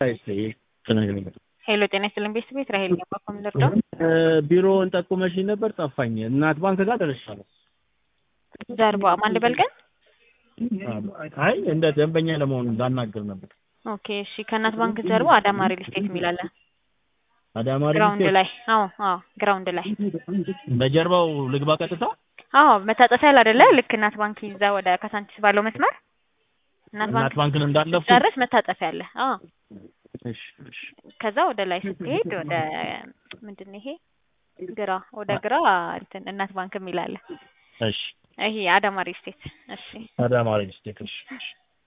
ሄሎ ጤና ይስጥልን ቤተሰብ ቤት ራሄል ገባ ከምንደርደው ቢሮውን ጠቁመሽኝ ነበር ጠፋኝ። እናት ባንክ ጋር ደርሻለሁ። ጀርባ ማን ልበል ግን? አይ እንደ ደንበኛ ለመሆኑ ላናግር ነበር። ኦኬ እሺ። ከእናት ባንክ ጀርባ አዳማ ሪል ስቴት የሚል አለ። አዳማ ሪል ግራውንድ ስቴት ላይ አዎ፣ አዎ ግራውንድ ላይ በጀርባው ልግባ ቀጥታ። አዎ፣ መታጠፊያ ያለ አይደለ? ልክ እናት ባንክ ይዛ ወደ ካሳንቺስ ባለው መስመር እናት እናት ባንክ ባንክን እንዳለፉ ጨርስ መታጠፊያ አለ። አዎ፣ እሺ፣ እሺ። ከዛ ወደ ላይ ስትሄድ ወደ ምንድን ነው ይሄ ግራ ወደ ግራ እንትን እናት ባንክ የሚል አለ። እሺ ይሄ አዳማ ሪል ስቴት። እሺ አዳማ ሪል ስቴት። እሺ፣ እሺ።